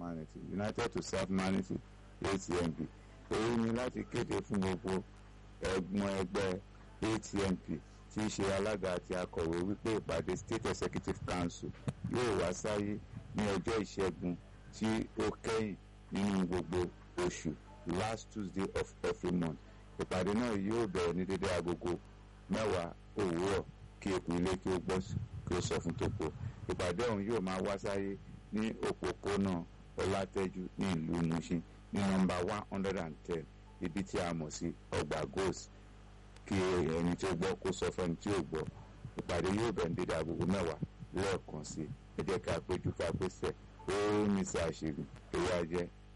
humanity united to serve humanity atmp èyí ni láti kéde fún gbogbo ẹ̀gbọ́n ẹgbẹ́ atmp tí í ṣe alága àti akọ̀wé wípé ìpàdé state executive council yóò wá sáyé ní ọjọ́ ìṣẹ́gun tí ó kẹ́yìn nínú gbogbo oṣù last tuesday of every month ìpàdé náà yóò bẹ̀rẹ̀ ní dédé agogo mẹ́wàá òwúrọ̀ kí eku ilé kí ó gbọ́ kí ó sọ fún tòpó ìpàdé ọ̀hún yóò máa wá sáyé ní òpópónà ọlátẹ́jú ní ìlú mushin ní nọ́mbà one hundred and ten ibi tí a mọ̀ sí ọgbà goals kí ẹni tí ó gbọ́ kó sọ fẹ́ni tí ó gbọ́ ìpàdé yóò bẹ̀rẹ̀ ní dédé agogo mẹ́wàá lẹ́ẹ̀kan sí ẹ jẹ́ ká péjú ká pèsè ó ní sáà ṣègùn èyí á jẹ́